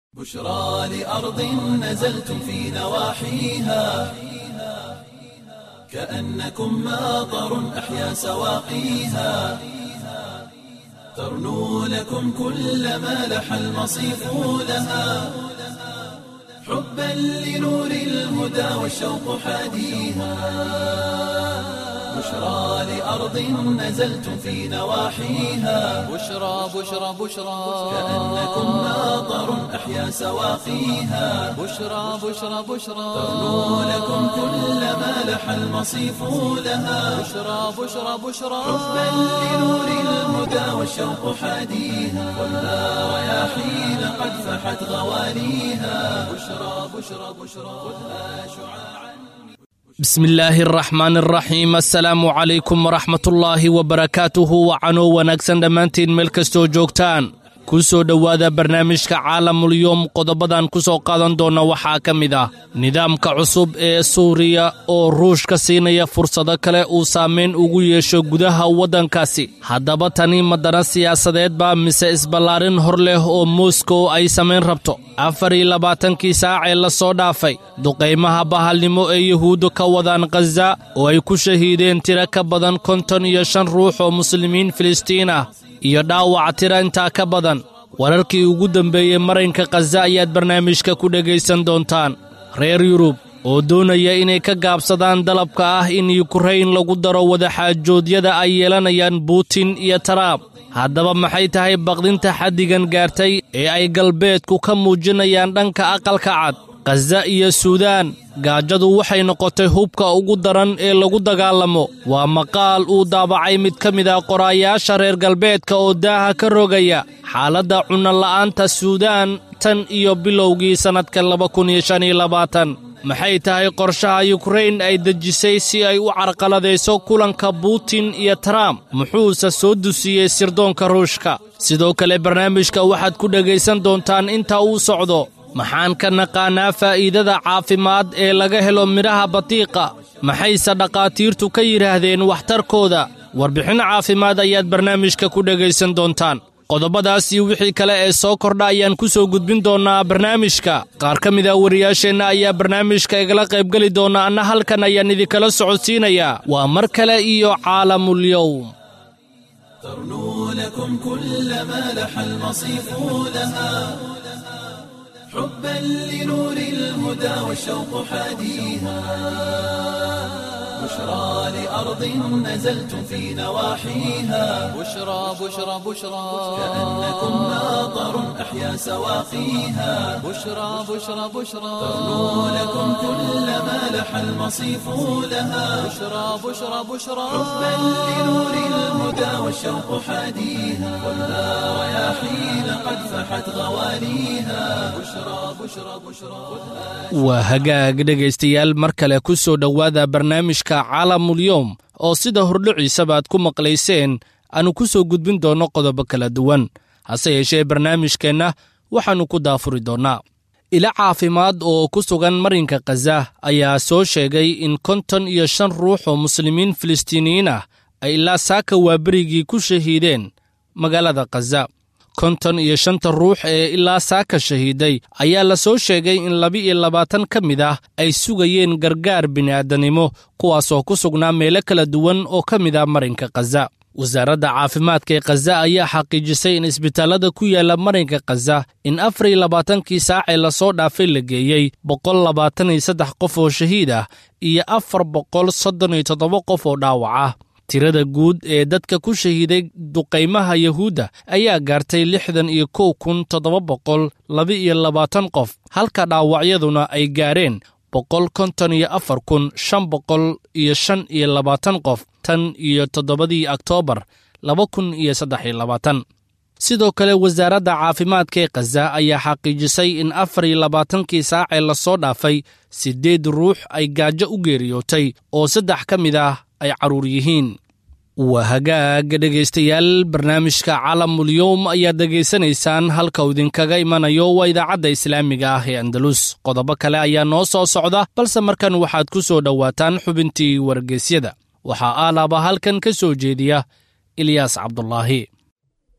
بشرى لأرض نزلتم في نواحيها كأنكم ماطر أحيا سواقيها ترنو لكم كل ما لح المصيف لها حبا لنور الهدى والشوق حاديها بشرى لأرض نزلتم في نواحيها بشرى بشرى بشرى كأنكم ماطر أحيا سواقيها بشرى بشرى بشرى ترنو لكم كل ما لح المصيف لها بشرى بشرى بشرى حبا لنور الهدى والشوق حاديها والنار رياحين قد فحت غواليها بشرى بشرى بشرى خذها شعاعا بسم illaahi araxmaan araxiim assalaamu calaykum waraxmatullaahi wabarakaatuhu wacanoo wanaagsan dhammaantiin meel kastoo joogtaan ku soo dhowaada barnaamijka caalamulyoom qodobadan ku soo qaadan doonna waxaa ka mid ah nidaamka cusub ee suuriya oo ruushka siinaya fursado kale uu saamayn ugu yeesho gudaha waddankaasi haddaba tani madana siyaasadeed baa mise isballaarin hor leh oo moskow ay samayn rabto afar iyo labaatankii saac ee la soo dhaafay duqaymaha bahalnimo ee yuhuuddu ka wadaan khaza oo ay ku shahiideen tiro ka badan konton iyo shan ruux oo muslimiin filistiin ah iyo dhaawac tira intaa ka badan wararkii ugu dambeeyey marinka khaza ayaad barnaamijka ku dhegaysan doontaan reer yurub oo doonaya inay ka gaabsadaan dalabka ah in yukrain lagu daro wadaxaajoodyada ay yeelanayaan buutin iyo taraab haddaba maxay tahay baqdinta xaddigan gaartay ee ay galbeedku ka muujinayaan dhanka aqalka cad khaza iyo suudaan gaajadu waxay noqotay hubka ugu daran ee lagu dagaalamo waa maqaal uu daabacay mid ka mid ah qoraayaasha reer galbeedka oo daaha ka rogaya xaaladda cunnola'aanta suudaan tan iyo bilowgii sannadka laba kun iyo shan iyo labaatan maxay tahay qorshaha yukrain ay dejisay si ay u carqaladayso kulanka buutin iyo trump muxuuse soo dusiyey sirdoonka ruushka sidoo kale barnaamijka waxaad ku dhegaysan doontaan inta uu socdo maxaan ka naqaanaa faa'iidada caafimaad ee laga helo midhaha batiiqa maxayse dhakhaatiirtu ka yidhaahdeen waxtarkooda warbixin caafimaad ayaad barnaamijka ku dhegaysan doontaan qodobadaas iyo wixii kale ee soo kordha ayaan ku soo gudbin doonnaa barnaamijka qaar ka mid a wariyaasheenna ayaa barnaamijka igala qaybgeli doona anna halkan ayaan idinkala socodsiinayaa waa mar kale iyo caalamulyowm ترنو لكم كل ما لح المصيف لها حبا لنور الهدى والشوق حاديها بشرى لأرض نزلتم في نواحيها بشرى بشرى بشرى كأنكم ماطر أحيا سواقيها بشرى بشرى بشرى ترنو لكم كل ما لح المصيف لها بشرى بشرى بشرى حبا لنور الهدى والشوق حاديها والنار رياحين قد فحت غواليها بشرى بشرى بشرى خذها waa hagaag dhegaystayaal mar kale ku soo dhowaada barnaamijka caalamulyoom oo sida hordhiciisaba aad ku maqlayseen aanu ku soo gudbin doonno qodobo kala duwan hase yeeshee barnaamijkeenna waxaannu ku daafuri doonnaa ilo caafimaad oo ku sugan marinka khaza ayaa soo sheegay in konton iyo shan ruux oo muslimiin filistiiniyiin ah ay ilaa saaka waaberigii ku shahiideen magaalada khaza konton iyo shanta ruux ee ilaa saaka shahiiday ayaa la soo sheegay in laba-iyo labaatan ka mid ah ay sugayeen gargaar bini'aadanimo kuwaasoo ku sugnaa meelo kala duwan oo ka mid ah marinka khaza wasaaradda caafimaadka ee khaza ayaa xaqiijisay in isbitaallada ku yaalla marinka khaza in afar iyo labaatankii saacee lasoo dhaafay la geeyey boqol labaatan iyo saddex qof oo shahiid ah iyo afar boqol soddon iyo toddoba qof oo dhaawac ah tirada guud ee dadka ku shahiiday duqaymaha yuhuudda ayaa gaartay lixdan iyo kow kun toddoba boqol laba-iyo labaatan qof halka dhaawacyaduna ay gaareen boqol konton iyo afar kun shan boqol iyo shan iyo labaatan qof tan iyo toddobadii oktoobar laba kun iyo saddex iyo labaatan sidoo kale wasaaradda caafimaadka ee khaza ayaa xaqiijisay in afar iyo labaatankii saacee lasoo dhaafay siddeed ruux ay gaajo u geeriyootay oo saddex ka mid ah ay carruur yihiin waa hagaaga dhegaystayaal barnaamijka caalamulyoom ayaad dhegaysanaysaan halka uu idinkaga imanayo waa idaacadda islaamiga ah ee andalus qodobo kale ayaa noo soo socda balse markan waxaad ku soo dhowaataan xubintii wargeysyada waxaa aalaaba halkan ka soo jeediya ilyaas cabdulaahi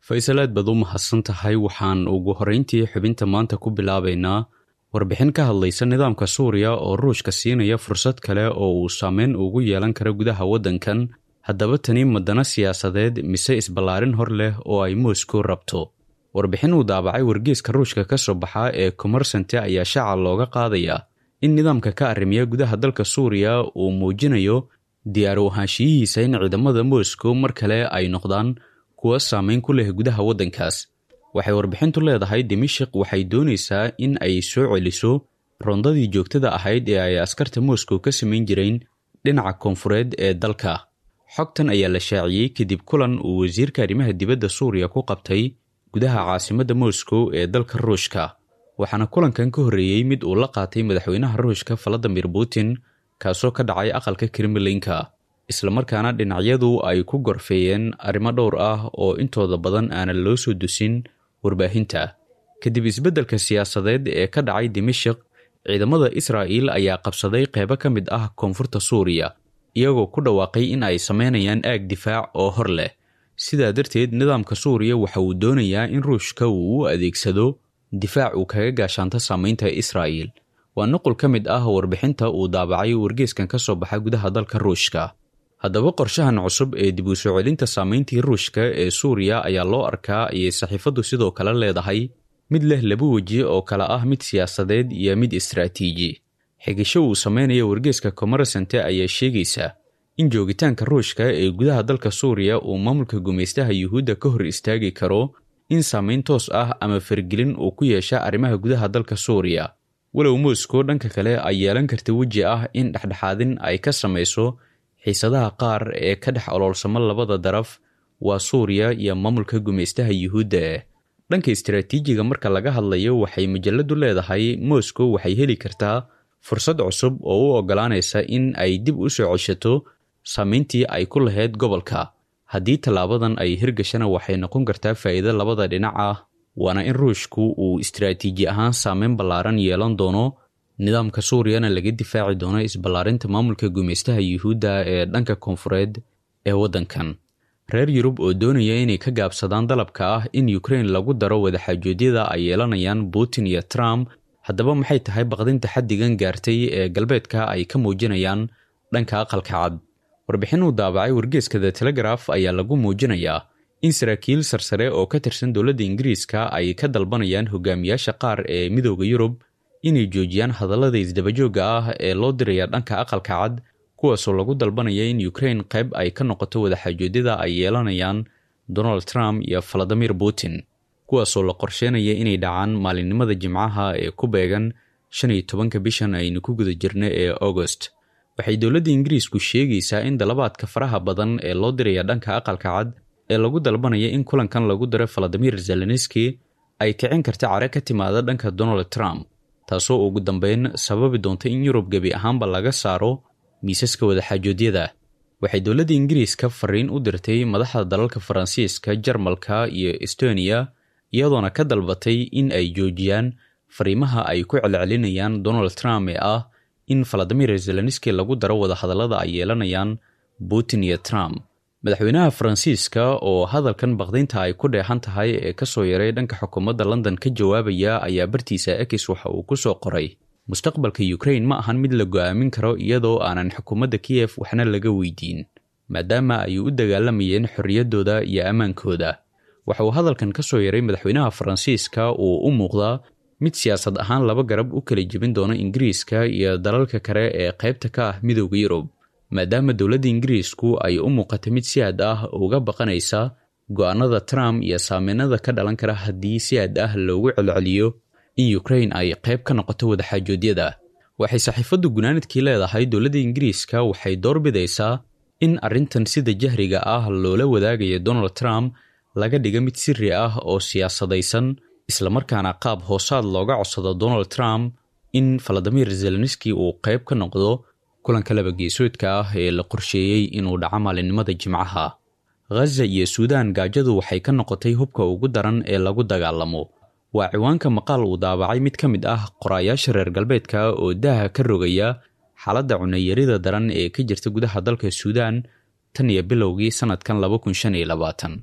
faysal aad baad u mahadsan tahay waxaan ugu horrayntii xubinta maanta ku bilaabaynaa warbixin ka hadlaysa nidaamka suuriya oo ruushka siinaya fursad kale oo uu saameyn ugu yeelan karo gudaha waddankan haddaba tani madana siyaasadeed mise isballaarin hor leh oo ay moscow rabto warbixin uu daabacay wargeeska ruushka ka soo baxa ee komersante ayaa shaaca looga qaadaya in nidaamka ka arrimiya gudaha dalka suuriya uu muujinayo diyaar u ahaanshiyihiisa in ciidamada moscow mar kale ay noqdaan kuwa saameyn ku leh gudaha waddankaas waxay warbixintu leedahay dimashik waxay doonaysaa in ay soo celiso rondadii joogtada ahayd ee ay askarta moscow ka samayn jireen dhinaca koonfureed ee dalka xogtan ayaa la shaaciyey kadib kulan uu wasiirka arrimaha dibadda suuriya ku qabtay gudaha caasimadda moscow ee dalka ruushka waxaana kulankan ka horreeyey mid uu la qaatay madaxweynaha ruushka valadimir putin kaasoo ka dhacay aqalka kremlinka islamarkaana dhinacyadu ay ku gorfeeyeen arrimo dhowr ah oo intooda badan aanan loo soo dusin warbaahinta kadib isbeddelka siyaasadeed ee ka dhacay dimashik ciidamada israa'iil ayaa qabsaday qeybo ka mid ah koonfurta suuriya iyagoo ku dhawaaqay in ay sameynayaan aag difaac oo hor leh sidaa darteed nidaamka suuriya waxa uu doonayaa in ruushka uu u adeegsado difaac uu kaga gaashaanto saameynta israa'iil waa nuqul ka mid ah warbixinta uu daabacay wargeeskan ka soo baxa gudaha dalka ruushka haddaba qorshahan cusub ee dib u soo celinta saameyntii ruushka ee suuriya ayaa loo arkaa ayay saxiifaddu sidoo kale leedahay mid leh laba weji oo kale ah mid siyaasadeed iyo mid istaraatiiji xigisho uu sameynaya wargeeska komersante ayaa sheegaysa in joogitaanka ruushka ee gudaha dalka suuriya uu maamulka gumaystaha yuhuudda ka hor istaagi karo in saameyn toos ah ama fargelin uu ku yeesha arrimaha gudaha dalka suuriya walow moscow dhanka kale ay yeelan karta weji ah in dhexdhexaadin ay ka samayso xiisadaha qaar ee ka dhex oloolsamo labada daraf waa suuriya iyo maamulka gumaystaha yuhuudda eh dhanka istaraatiijiga marka laga hadlayo waxay majaladu leedahay moscow waxay heli kartaa fursad cusub oo u oggolaanaysa in ay dib u soo ceshato saameyntii ay ku lahayd gobolka haddii tallaabadan ay hirgashana waxay noqon kartaa faa'iido labada dhinac ah waana in ruushku uu istaraatiiji ahaan saameyn ballaaran yeelan doono nidaamka suuriyana laga difaaci doono isballaarinta maamulka gumaystaha yuhuudda ee dhanka koonfureed ee waddankan reer yurub oo doonaya inay ka gaabsadaan dalabka ah in ukrain lagu daro wadaxaajoodyada ay yeelanayaan putin iyo trump haddaba maxay tahay baqdinta xaddigan gaartay ee galbeedka ay ka muujinayaan dhanka aqalka cad warbixin uu daabacay wargeeska the telegraf ayaa lagu muujinayaa in saraakiil sarsare oo ka tirsan dowladda ingiriiska ay ka dalbanayaan hogaamiyaasha qaar ee midooda yurub inay joojiyaan hadallada isdabajoogga ah ee loo diraya dhanka aqalka cad kuwaasoo lagu dalbanaya in ukrain qayb ay ka noqoto wadaxaajoodyada ay yeelanayaan donald trump iyo valadimir putin kuwaasoo la qorsheynaya inay dhacaan maalinimada jimcaha ee ku beegan shan iyo tobanka bishan aynu ku guda jirna ee agost waxay dowladda ingiriisku sheegaysaa in dalabaadka faraha badan ee loo diraya dhanka aqalka cad ee lagu dalbanaya in kulankan lagu daro valadimir zelenski ay kicin karta care ka timaada dhanka donald trump taasoo ugu dambeyn sababi doonta in yurub gebi ahaanba laga saaro miisaska wadaxaajoodyada waxay dowladda ingiriiska fariin u dirtay madaxda dalalka faransiiska jarmalka iyo estoniya iyadoona ka dalbatay in ay joojiyaan fariimaha ay ku celcelinayaan donald trump ee ah in valadimir zelenski lagu daro wadahadallada ay yeelanayaan putin iyo trump madaxweynaha faransiiska oo hadalkan baqdaynta ay ku dheehan tahay ee kasoo yaray dhanka xukuumadda london ka jawaabaya ayaa bartiisa ekis waxa uu ku soo qoray mustaqbalka ukrain ma ahan mid la go'aamin karo iyadoo aanan xukuumadda kiyef waxna laga weydiin maadaama ay u dagaalamayeen xorriyaddooda iyo ammaankooda waxa uu hadalkan ka soo yaray madaxweynaha faransiiska uu u muuqdaa mid siyaasad ahaan laba garab u kala jebin doono ingiriiska iyo dalalka kale ee qaybta ka ah midowda yurub maadaama dowladda ingiriisku ay u muuqata mid si aad ah uga baqanaysa go'aanada trump iyo saameynada ka dhalan kara haddii si aad ah loogu celceliyo in ukrain ay qayb ka noqoto wadaxaajoodyada waxay saxiifaddu gunaanadkii leedahay dowladda ingiriiska waxay doorbidaysaa in arrintan sida jahriga ah loola wadaagayo donald trump laga dhiga mid siri ah oo siyaasadaysan islamarkaana qaab hoosaad looga codsado donald trump in valadimir zelenski uu qayb ka noqdo kulanka labageesoodka ah ee la qorsheeyey inuu dhaco maalinimada jimcaha ghaza iyo suudaan gaajadu waxay ka noqotay hubka ugu daran ee lagu dagaalamo waa ciwaanka maqaal uu daabacay mid ka mid ah qoraayaasha reer galbeedka oo daaha ka rogaya xaaladda cunayarida daran ee ka jirta gudaha dalka suudaan tan iyo bilowgii sannadkan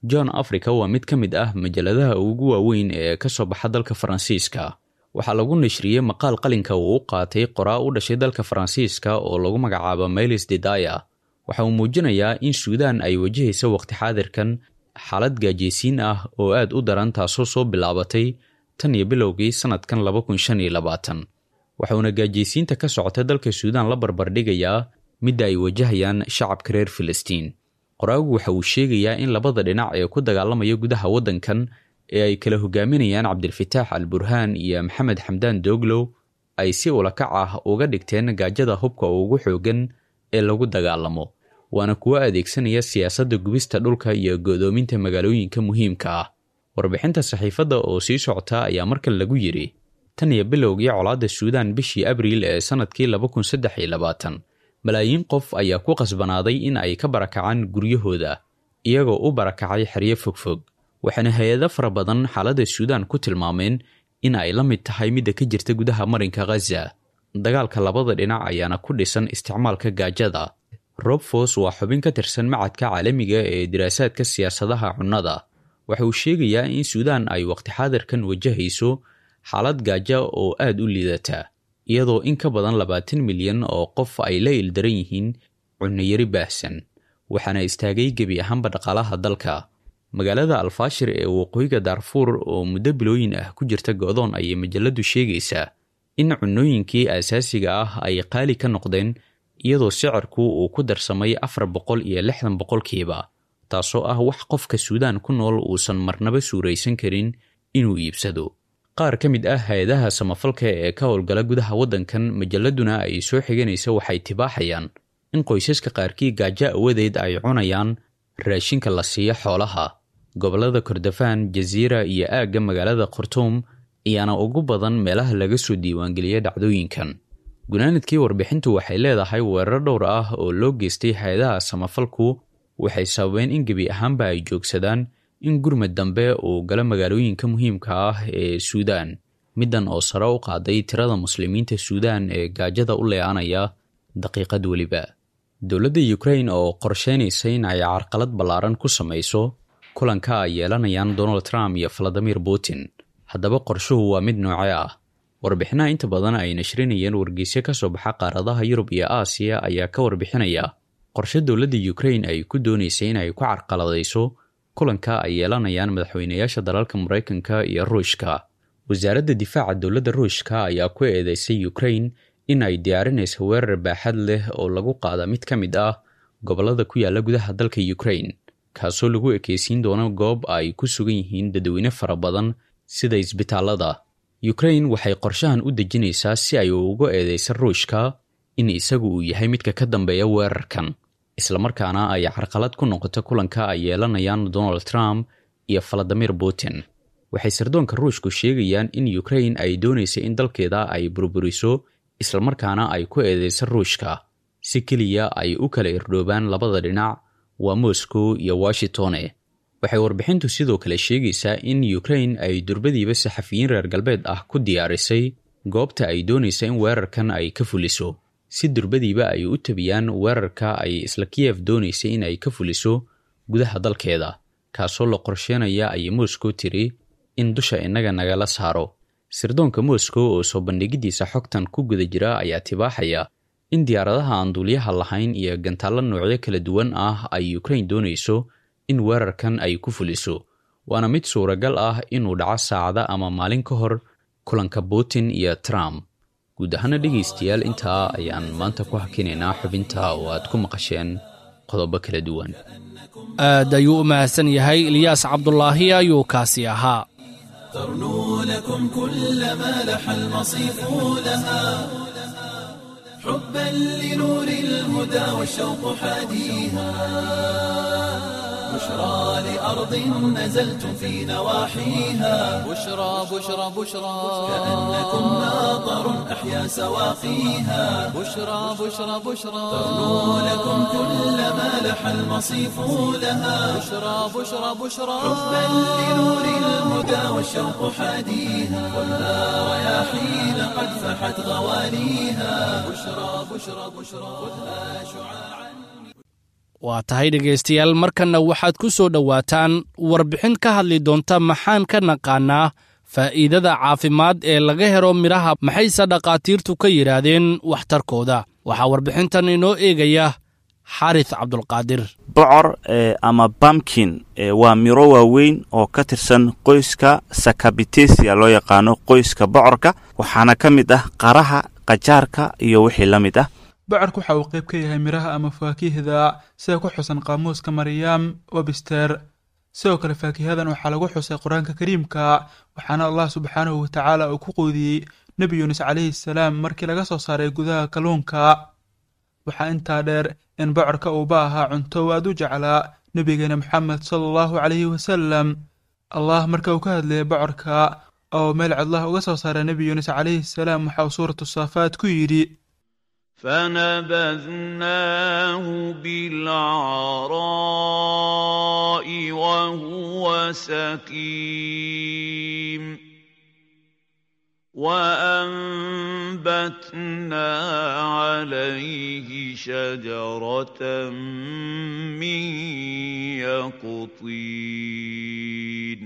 john africa waa mid ka mid ah majalladaha ugu waaweyn ee ka soo baxa dalka faransiiska waxaa lagu nashriyey maqaal qalinka uu u qaatay qoraa u dhashay dalka faransiiska oo lagu magacaabo melis dedaya waxa uu muujinayaa in suudaan ay wajahaysa waqti xaadirkan xaalad gaajeysiin ah oo aad u daran taasoo soo bilaabatay tan iyo bilowgii sannadkan laba kun shan iyo labaatan waxauna gaajeysiinta ka socota dalka suudaan la barbardhigayaa midda ay wajahayaan shacabka reer filistiin qoraagu waxa uu sheegayaa in labada dhinac ee ku dagaalamaya gudaha waddankan ee ay kala hogaaminayaan cabdilfataax al burhaan iyo maxamed xamdaan dooglow ay si ulakac ah uga dhigteen gaajada hubka ugu xoogan ee lagu dagaalamo waana kuwo adeegsanaya siyaasadda gubista dhulka iyo go'doominta magaalooyinka muhiimka ah warbixinta saxiifadda oo sii socota ayaa markan lagu yidhi tan iyo bilowgii colaadda suudaan bishii abriil ee sannadkii laba kun saddex iyo labaatan malaayiin qof ayaa ku qasbanaaday in ay ka barakacaan guryahooda iyagoo u barakacay xeryo fogfog waxaana hay-ado fara badan xaaladda suudaan ku tilmaameen in ay la mid tahay midda ka jirta gudaha marinka khaza dagaalka labada dhinac ayaana ku dhisan isticmaalka gaajada robfos waa xubin ka tirsan macadka caalamiga ee diraasaadka siyaasadaha cunnada waxa uu sheegayaa in suudaan ay waqti xaadirkan wajahayso xaalad gaaja oo aad u liidata iyadoo in ka badan labaatan milyan oo qof ay la ildaran yihiin cunnayari baahsan waxaana istaagay gebi ahaanba dhaqaalaha dalka magaalada alfaashir ee waqooyiga daarfuur oo muddo bilooyin ah ku jirta go'doon ayay majalladdu sheegaysaa in cunnooyinkii aasaasiga ah ay qaali ka noqdeen iyadoo sicirku uu ku darsamay afar boqol iyo lixdan boqolkiiba taasoo ah wax qofka suudaan ku nool uusan marnaba suuraysan karin inuu iibsado qaar ka mid ah hay-adaha samafalka ee ka howlgala gudaha waddankan majalladuna ay soo xiganaysa waxay tibaaxayaan in qoysaska qaarkii gaajo awadeed ay cunayaan raashinka la siiyo xoolaha gobollada kordofaan jasiira iyo aagga magaalada khartuum ayaana ugu badan meelaha laga soo diiwaangeliya dhacdooyinkan gunaanadkii warbixintu waxay leedahay weerar dhowr ah oo loo geystay hay-adaha samafalku waxay sababeen in gebi ahaanba ay joogsadaan in gurmad dambe uu galo magaalooyinka muhiimka ah ee suudaan middan oo sare u qaaday tirada muslimiinta suudaan ee gaajada u leeanaya daqiiqad weliba dowladda ukrain oo qorsheynaysa in ay carqalad ballaaran ku samayso kulanka ay yeelanayaan donald trump iyo valadimir putin haddaba qorshuhu waa mid nooce ah warbixinaha inta badan ay nashrinayeen wargeysyo ka soo baxa qaaradaha yurub iyo aasiya ayaa ka warbixinaya qorshe dowladda ukrain ay ku doonaysay in ay ku carqaladayso kulanka ay yeelanayaan madaxweynayaasha dalalka maraykanka iyo ruushka wasaaradda difaaca dowladda ruushka ayaa ku eedeysay ukrain in ay diyaarinayso weerar baaxad leh oo lagu qaada mid ka mid ah gobollada ku yaalla gudaha dalka ukrain kaasoo lagu ekeysiin doono goob ay ku sugan yihiin dadweyne fara badan sida isbitaallada ukrain waxay qorshahan u dejinaysaa si ay uga eedeysa ruushka in isagu uu yahay midka ka dambeeya weerarkan islamarkaana ay carqalad ku noqoto kulanka ay yeelanayaan donald trump iyo valadimir putin waxay sirdoonka ruushku sheegayaan in ukrain ay doonaysa in dalkeeda ay burburiso islamarkaana ay ku eedeysa ruushka si keliya ay u kala irdhoobaan labada dhinac waa moscow iyo washingtone waxay warbixintu sidoo kale sheegaysaa in ukrain ay durbadiiba saxafiyiin reer galbeed ah ku diyaarisay goobta ay doonaysa in weerarkan ay ka fuliso si durbadiiba ay u tabiyaan weerarka ay isla kiyef doonaysay in ay ka fuliso gudaha dalkeeda kaasoo la qorsheenaya ayay moscow tiri in dusha innaga nagala saaro sirdoonka moscow oo soo bandhigiddiisa xogtan ku guda jira ayaa tibaaxaya in diyaaradaha aan duuliyaha lahayn iyo gantaallo noocyo kala duwan ah ay ukrain doonayso in weerarkan ay ku fuliso waana mid suuragal ah inuu dhaco saacada ama maalin ka hor kulanka putin iyo trump guud ahaana dhegaystayaal intaa ayaan maanta ku hakinaynaa xubinta oo aad ku maqasheen qodobo kala duwan aad ayuu u mahadsan yahay ilyaas cabdulaahi ayuu kaasi ahaa ترنو لكم كل ما لح المصيف لها حبا لنور الهدى والشوق حاديها بشرى لأرض نزلتم في نواحيها بشرى بشرى بشرى كأنكم ناظر أحيا سواقيها بشرى بشرى بشرى ترنو لكم كل ما لح المصيف لها بشرى بشرى بشرى حبا لنور الهدى والشوق حاديها ولا رياحين قد فحت غواليها بشرى بشرى بشرى خذها شعاعا waa tahay dhegaystayaal markanna waxaad ku soo dhowaataan warbixin ka hadli doonta maxaan ka naqaannaa faa'iidada caafimaad ee laga helo midhaha maxayse dhakhaatiirtu ka yidhaahdeen waxtarkooda waxaa warbixintan inoo eegaya xaaris cabdulqaadir bocor ama bamkin waa miro waaweyn oo ka tirsan qoyska sakabitesia loo yaqaano qoyska bocorka waxaana ka mid ah qaraha qajaarka iyo wixii la mid ah bocorka waxa uu qayb ka yahay midhaha ama faakihda sida ku xusan qaamuuska maryaam webster sidoo kale faakihadan waxaa lagu xusay qur-aanka kariimka waxaana allah subxaanahu watacaala uu ku quudiyey nebi yuunus calayhi salaam markii laga soo saaray gudaha kalluunka waxaa intaa dheer in bocorka uuba ahaa cunto aad u jeclaa nebigeena moxamed sala allahu calayhi wasalam allah marka uu ka hadlayay bocorka oo meel codlah uga soo saaray nebi yuunus calayhi salaam waxa uu suuratu saafaad ku yidhi فنبذناه بالعراء وهو سقيم وأنبتنا عليه شجرة من يقطين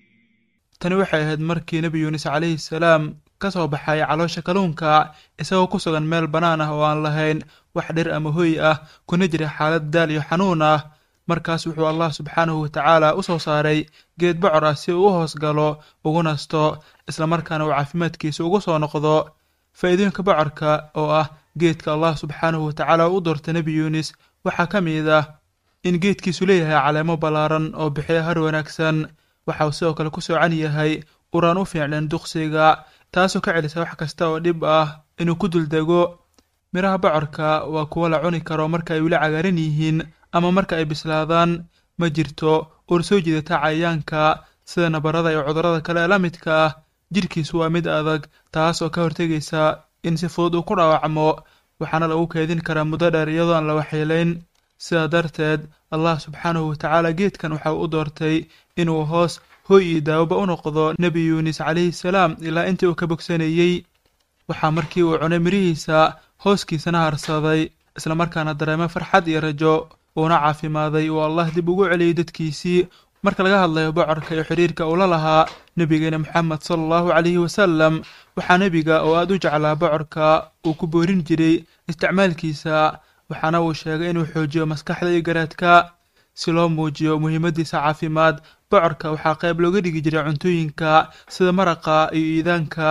tani waxay ahayd markii nebi yuunus calayhi salaam ka soo baxay caloosha kalluunka isagoo ku sugan meel bannaan ah oo aan lahayn wax dhir ama hoy ah kuna jira xaalad daal iyo xanuun ah markaas wuxuu allah subxaanahu watacaala u soo saaray geed bocor ah si uu u hoos galo ugu nasto islamarkaana uu caafimaadkiisa ugu soo noqdo faa'iidooyinka bocorka oo ah geedka allah subxaanahu watacaala u doortay nebi yuunis waxaa ka mid ah in geedkiisu leeyahay caleemo ballaaran oo bixiya har wanaagsan waxa uu sidoo kale ku soocan yahay uraan u fiicnayn duqsiga taasoo ka celisa wax kasta oo dhib ah inuu ku duldego midhaha bocorka waa kuwo la cuni karo marka ay weli cagaaran yihiin ama marka ay bislaadaan ma jirto uur soo jiidata cayayaanka sida nabarada iyo cudurrada kale ee la midka ah jidhkiisu waa mid adag taas oo ka hortegaysa in si fudud uu ku dhaawacmo waxaana lagu keedin karaa muddo dheer iyadoo aan la waxyeelayn sidaa darteed allah subxaanahu watacaala geedkan waxa uu u doortay inuu hoos hoy iyo daawoba u noqdo nebi yuunis calayhi salaam ilaa intii uu ka bogsanayey waxaa markii uu cunay midhihiisa hooskiisana harsaday islamarkaana dareemay farxad iyo rajo uuna caafimaaday uu allah dib ugu celiyey dadkiisii marka laga hadlayo bocorka iyo xidhiirka uu la lahaa nebigeena moxamed sala allahu calayhi wasalam waxaa nebiga oo aad u jeclaa bocorka uu ku boorin jiray isticmaalkiisa waxaana uu sheegay inuu xoojiyo maskaxda iyo garaadka si loo muujiyo muhiimaddiisa caafimaad bocorka waxaa qayb looga dhigi jiray cuntooyinka sida maraqa iyo iidaanka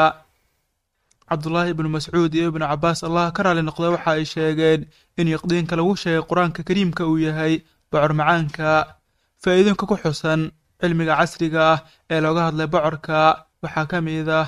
cabdulaahi ibnu mascuud iyo ibnu cabaas allah ka raali noqda waxa ay sheegeen in yaqdiinka lagu sheegay qur-aanka kariimka uu yahay bocor macaanka faa'iidooyinka ku xusan cilmiga casriga ah ee looga hadlay bocorka waxaa ka mid ah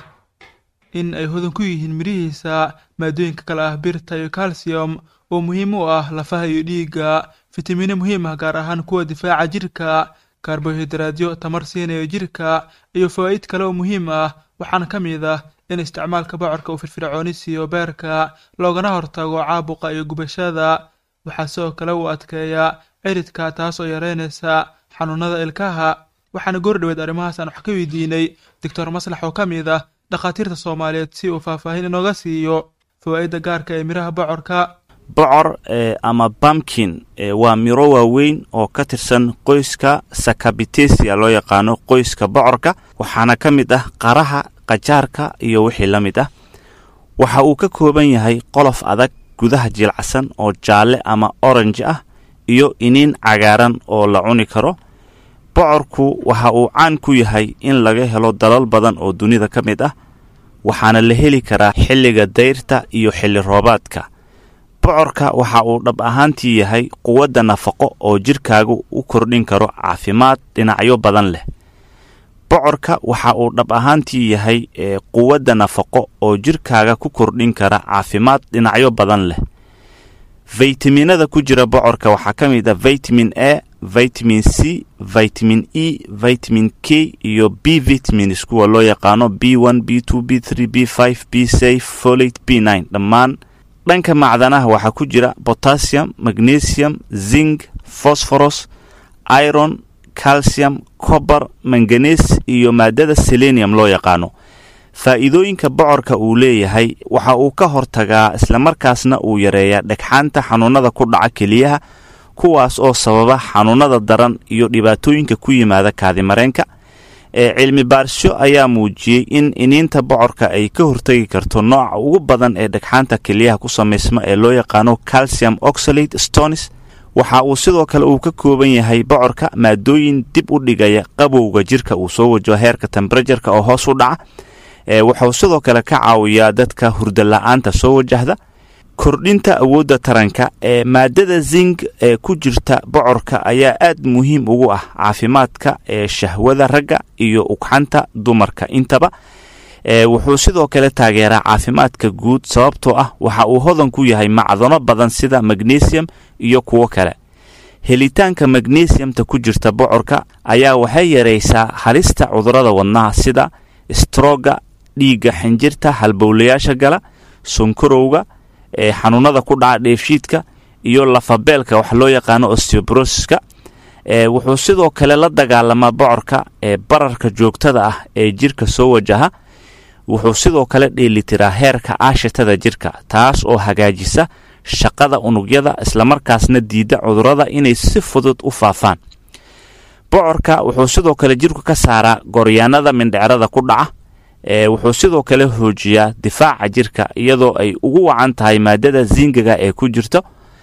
in ay hodan ku yihiin midhihiisa maadooyinka kale ah birta iyo calcium oo muhiim u ah lafaha iyo dhiigga fitamiino muhiim ah gaar ahaan kuwa difaaca jirka karbohaydraadyo tamar siinayo jirka iyo fawaa'id kale oo muhiim ah waxaana ka mid ah in isticmaalka bocorka uu firfircooni siiyo beerka loogana hortago caabuqa iyo gubashada waxaa sidoo kale uu adkeeyaa ciridka taas oo yareynaysa xanuunada ilkaha waxaana goordhoweed arrimahaas aan wax ka weydiinay doctor maslax oo ka mid ah dhakhaatiirta soomaaliyeed si uu faahfaahin inooga siiyo fawaa'idda gaarka ee midhaha bocorka bocor ama bamkin waa miro waaweyn oo ka tirsan qoyska sakabitesia loo yaqaano qoyska bocorka waxaana ka mid ah qaraha qajaarka iyo wixii la mid ah waxa uu ka kooban yahay qolof adag gudaha jilcsan oo jaalle ama orange ah iyo iniin cagaaran oo la cuni karo bocorku waxa uu caan ku yahay in laga helo dalal badan oo dunida ka mid ah waxaana la heli karaa xilliga dayrta iyo xilli roobaadka bocorka waxa uu dhab ahaantii yahay quwadda nafaqo oo jidhkaagu u kordhin karo caafimaad dhinacyo badan leh bocorka waxa uu dhab ahaantii yahay quwadda nafaqo oo jidhkaaga ku kordhin kara caafimaad dhinacyo badan leh faytaminada ku jira bocorka waxaa ka mid ah vitamin a vitamin c vitamin e vitamin k iyo b vitamins kuwa loo yaqaano b one b two b three b five b safe folate b nine dhammaan dhanka macdanaha waxaa ku jira potassium magnesium zinc phoshoros iron calcium cober manganes iyo maadada selenium loo yaqaano faa'iidooyinka bocorka uu leeyahay waxa uu ka hortagaa islamarkaasna uu yareeyaa dhegxaanta xanuunada ku dhaca keliyaha kuwaas oo sababa xanuunada daran iyo dhibaatooyinka ku yimaada kaadimareenka ee cilmi baarisyo ayaa muujiyey in iniinta bocorka ay ka hortegi karto nooca ugu badan ee dhagxaanta keliyaha ku samaysma ee loo yaqaano calcium oxalate stonis waxa uu sidoo kale uu ka kooban yahay bocorka maadooyin dib u dhigaya qabowga jirka uu soo wajaho heerka temberajarka oo hoos u dhaca wuxuu sidoo kale ka caawiyaa dadka hurdo la-aanta soo wajahda kordhinta awoodda taranka ee maadada zing ee ku jirta bocorka ayaa aad muhiim ugu ah caafimaadka ee shahwada ragga iyo ugxanta dumarka intaba wuxuu sidoo kale taageeraa caafimaadka guud sababtoo ah waxa uu hodan ku yahay macdano badan sida magnesium iyo kuwo kale helitaanka magnesiumta ku jirta bocorka ayaa waxay yaraysaa halista cudurada wadnaha sida strooga dhiigga xinjirta halbowlayaasha gala sonkorowga ee xanuunada ku dhaca dheefshiidka iyo lafabeelka wax loo yaqaano osteobrosiska wuxuu sidoo kale la dagaalamaa bocorka ee bararka joogtada ah ee jirka soo wajaha wuxuu sidoo kale dheelitiraa heerka aashitada jirka taas oo hagaajisa shaqada unugyada islamarkaasna diida cudurada inay si fudud u faafaan bocorka wuxuu sidoo kale jirku ka saaraa goryaanada mindhecrada ku dhaca wuxuu sidoo kale hoojiyaa difaaca jirka iyadoo ay ugu wacan tahay maadada zingaga ee ku jirto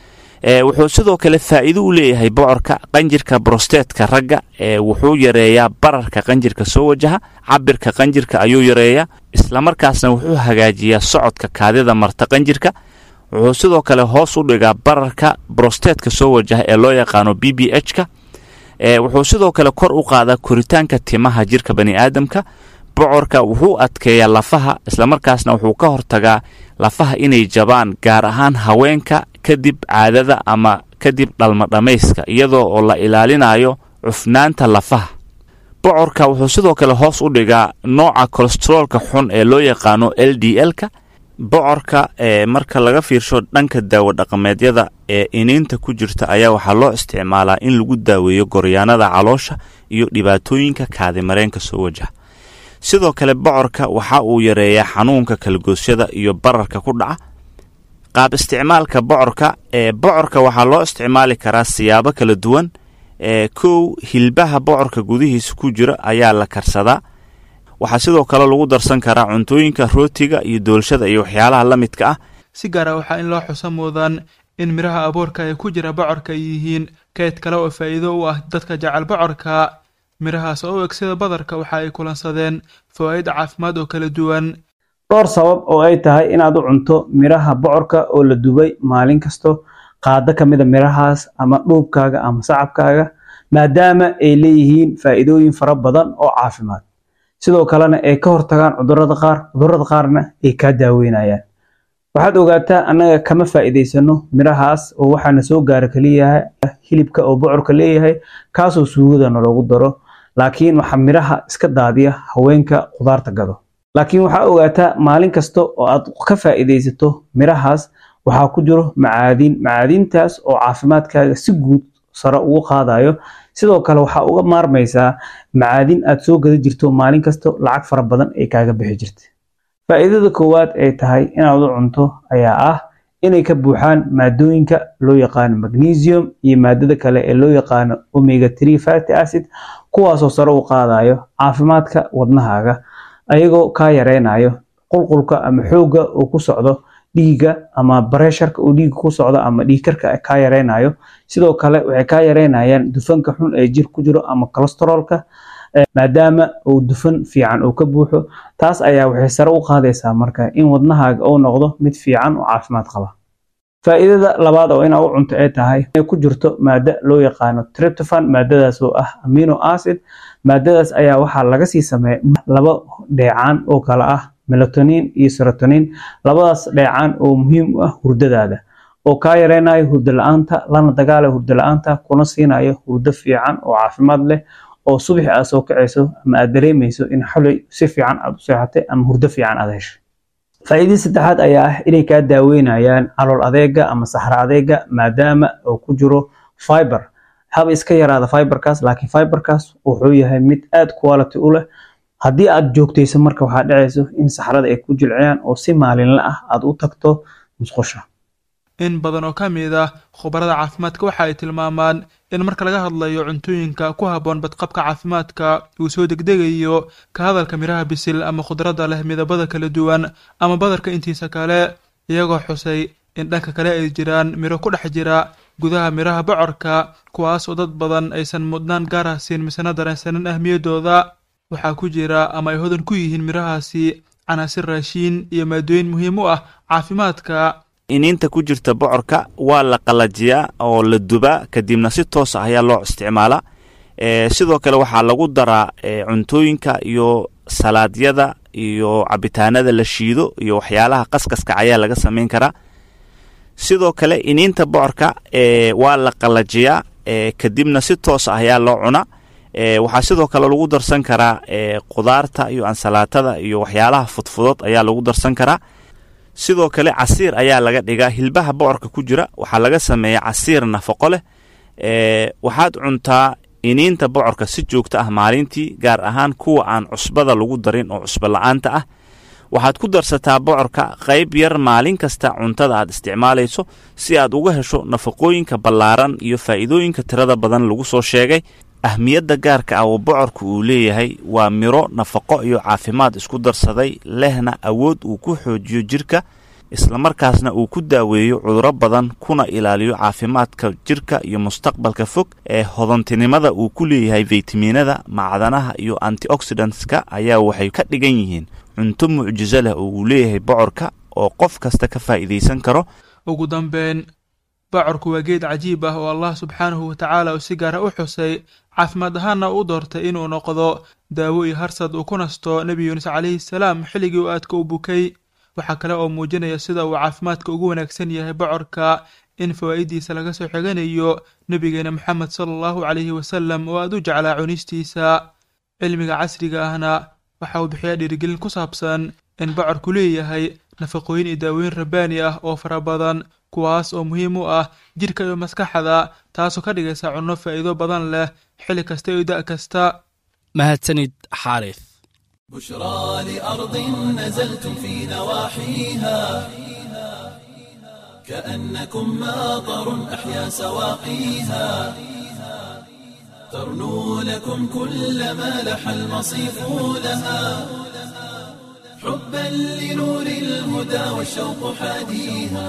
wuxuu sidoo kale faa'iido u leeyahay bocorka qanjirka brostetka ragga wuxuu yareeyaa bararka qanjirka soo wajaha cabirka qanjirka ayuu yareeyaa islamarkaasna wuxuu hagaajiyaa socodka kaadida marta qanjirka wuxuu sidoo kale hoos u dhigaa bararka brostetka soo wajaha ee loo yaqaano b b h ka wuxuu sidoo kale kor u qaadaa koritaanka timaha jirka bani aadamka bocorka wuxuu adkeeyaa lafaha islamarkaasna wuxuu ka hortagaa lafaha inay jabaan gaar ahaan haweenka kadib caadada ama kadib dhalma dhammayska iyadoo oo la ilaalinayo cufnaanta lafaha bocorka wuxuu sidoo kale hoos u dhigaa nooca kolesteroolka xun ee loo yaqaano l d l-ka bocorka ee marka laga fiirsho dhanka daawo dhaqameedyada ee iniinta ku jirta ayaa waxaa loo isticmaalaa in lagu daaweeyo goryaanada caloosha iyo dhibaatooyinka kaadimareenka soo wajaha sidoo kale bocorka waxa uu yareeyaa xanuunka kalgoosyada iyo bararka ku dhaca qaab isticmaalka bocorka ee bocorka waxaa loo isticmaali karaa siyaabo kala duwan ee kow hilbaha bocorka gudihiisa ku jira ayaa la karsadaa waxaa sidoo kale lagu darsan karaa cuntooyinka rootiga iyo doolshada iyo waxyaalaha la midka ah si gaara waxaa in loo xuso muudaan in midhaha abuurka ee ku jira bocorka ay yihiin kayd kale oo faa'iido u ah dadka jecel bocorka midhahaas oo u eg sida badarka waxa ay kulansadeen fawaa'id caafimaad oo kala duwan dhowr sabab oo ay tahay inaad u cunto midhaha bocorka oo la dubay maalin kasto qaado ka mida midhahaas ama dhuubkaaga ama sacabkaaga maadaama ay leeyihiin faa'iidooyin fara badan oo caafimaad sidoo kalena ay ka hortagaan cudurada qaar cudurada qaarna ay kaa daaweynayaan waxaad ogaataa annaga kama faa'iidaysano midhahaas oo waxaana soo gaara kaliyaha hilibka oo bocorka leeyahay kaasoo suugadana loogu daro laakiin waxaa midhaha iska daadiya haweenka khudaarta gado laakiin waxaa ogaataa maalin kasta oo aad ka faa'iidaysato midhahaas waxaa ku jiro macaadiin macaadiintaas oo caafimaadkaaga si guud sare ugu qaadayo sidoo kale waxaa uga maarmaysaa macaadiin aad soo gada jirto maalin kasta lacag fara badan ay kaaga bixi jirta faa'iidada koowaad ay tahay inaad u cunto ayaa ah inay ka buuxaan maadooyinka loo yaqaano magnesium iyo maadada kale ee loo yaqaano omega three fatty acid kuwaasoo sare u qaadayo caafimaadka wadnahaaga ayagoo kaa yareynayo qulqulka ama xoogga uu ku socdo dhiigga ama bareesharka uu dhiigga ku socdo ama dhiigkarka kaa yareynayo sidoo kale waxay kaa yareynayaan dufanka xun ee jir ku jiro ama kolesteroolka maadaama uu dufan fiican uu ka buuxo taas ayaa waxay sare u qaadaysaa marka in wadnahaaga uu noqdo mid fiican oo caafimaad qaba faa'iidada labaad oo inaa u cunto ay tahay inay ku jirto maado loo yaqaano tryptophan maadadaas oo ah amino acid maadadaas ayaa waxaa laga sii sameeya laba dheecaan oo kale ah melatonin iyo serotonin labadaas dheecaan oo muhiim u ah hurdadaada oo kaa yareynayo hurdo la-aanta lana dagaalayo hurdo la-aanta kuna siinayo hurdo fiican oo caafimaad leh oo subaxi aad soo kacayso ama aad dareemayso in xolay si fiican aad u seexatay ama hurdo fiican aad heshay faa'iidada saddexaad ayaa ah inay kaa daaweynayaan calool adeega ama saxra adeega maadaama uu ku jiro fiber haba iska yaraada fiberkaas laakiin fiberkaas wuxuu yahay mid aad quality u leh haddii aad joogtayso marka waxaa dhacayso in saxrada ay ku jilciyaan oo si maalinle ah aad u tagto musqusha in badan oo ka mid ah khubarada caafimaadka waxa ay tilmaamaan in marka laga hadlayo cuntooyinka ku habboon badqabka caafimaadka uu soo degdegayo ka hadalka miraha bisil ama khudradda leh midabada kala duwan ama badarka intiisa kale iyagoo xusay in dhanka kale ay jiraan miro ku dhex jira gudaha miraha bocorka kuwaas oo dad badan aysan mudnaan gaar ah siin misena dareensanin ahmiyaddooda waxaa ku jira ama ay hodan ku yihiin mirahaasi canaasir raashiin iyo maadooyin muhiim u ah caafimaadka iniinta ku jirta bocorka waa la qalajiyaa oo la dubaa kadibna si toos ah ayaa loo isticmaalaa sidoo kale waxaa lagu daraa cuntooyinka iyo salaadyada iyo cabitaanada la shiido iyo waxyaalaha qaskaska ayaa laga samayn karaa sidoo kale iniinta bocorka waa la qalajiyaa kadibna si toos ah ayaa loo cunaa waxaa sidoo kale lagu darsan karaa qudaarta iyo ansalaatada iyo waxyaalaha fudfudod ayaa lagu darsan karaa sidoo kale casiir ayaa laga dhigaa hilbaha bocorka ku jira waxaa laga sameeya casiir nafaqo leh waxaad cuntaa iniinta bocorka si joogto ah maalintii gaar ahaan kuwa aan cusbada lagu darin oo cusbo la-aanta ah waxaad ku darsataa bocorka qayb yar maalin kasta cuntada aad isticmaalayso si aad uga hesho nafaqooyinka ballaaran iyo faa'iidooyinka tirada badan lagu soo sheegay ahmiyadda gaarka ah oo bocorku uu leeyahay waa miro nafaqo iyo caafimaad isku darsaday lehna awood uu ku xoojiyo jirka islamarkaasna uu ku daaweeyo cuduro badan kuna ilaaliyo caafimaadka jirka iyo mustaqbalka fog ee hodantinimada uu ku leeyahay faytamiinada macdanaha iyo antioxidantska ayaa waxay ka dhigan yihiin cunto mucjiso leh oo uu leeyahay bocorka oo qof kasta ka faa'iidaysan karo ugu dambeyn bocorku waa geed cajiib ah oo allah subxaanahu watacaala uu si gaara u xusay caafimaad ahaanna u doortay inuu noqdo daawo iyo harsad uu ku nasto nebi yuunus calayhi salaam xilligii uu aadka u bukay waxaa kale oo muujinaya sida uu caafimaadka ugu wanaagsan yahay bocorka in fawaa'idiisa laga soo xiganayo nebigeena moxamed sala allahu calayhi wasalam oo aad u jeclaa cunistiisa cilmiga casriga ahna waxa uu bixiyaa dhiirigelin ku saabsan in bocorku leeyahay nafaqooyin iyo daawooyin rabbaani ah oo fara badan kuwaas oo muhiim u ah jidhka iyo maskaxda taasoo ka dhigaysa cunno faa'iido badan leh xilli kasta iyo da' kasta mahadsanid xaarif بشرى لأرض نزلتم في نواحيها كأنكم ماطر أحيا سواقيها ترنو لكم كل ما لح المصيف لها حبا لنور الهدى والشوق حاديها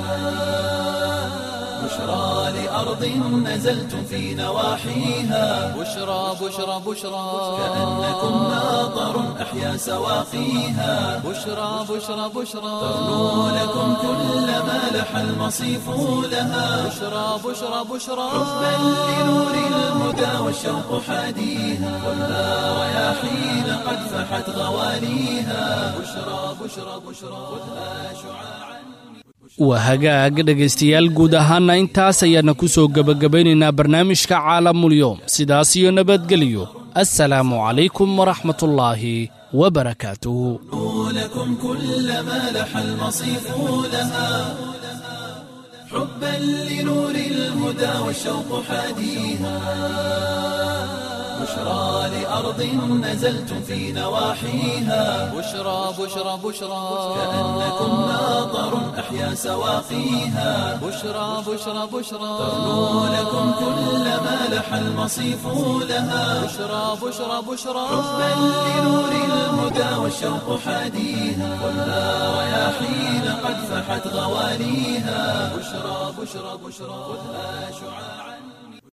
بشرى لأرض نزلتم في نواحيها بشرى بشرى بشرى كأنكم ماطر أحيا سواقيها بشرى بشرى بشرى ترنو لكم كل ما لح المصيف لها بشرى بشرى بشرى حبا لنور الهدى والشوق حاديها ولا رياحين قد فحت غواليها بشرى بشرى بشرى خذها شعاعا waa hagaag dhegaystayaal guud ahaana intaas ayaana ku soo gebagabaynaynaa barnaamijka caalamulyoom sidaas iyo nabadgelyo assalaamu calaykum waraxmatullaahi wabarakaatuhu لكم كل ما لح المصيف لها حبا لنور الهدى والشوق حاديها بشرى لأرض نزلتم في نواحيها بشرى بشرى بشرى كأنكم ماطر أحيا سواقيها بشرى بشرى بشرى ترنو لكم كل ما لح المصيف لها بشرى بشرى بشرى حبا لنور الهدى والشوق حاديها ولا رياحين قد فحت غواليها بشرى بشرى بشرى خذها شعاعا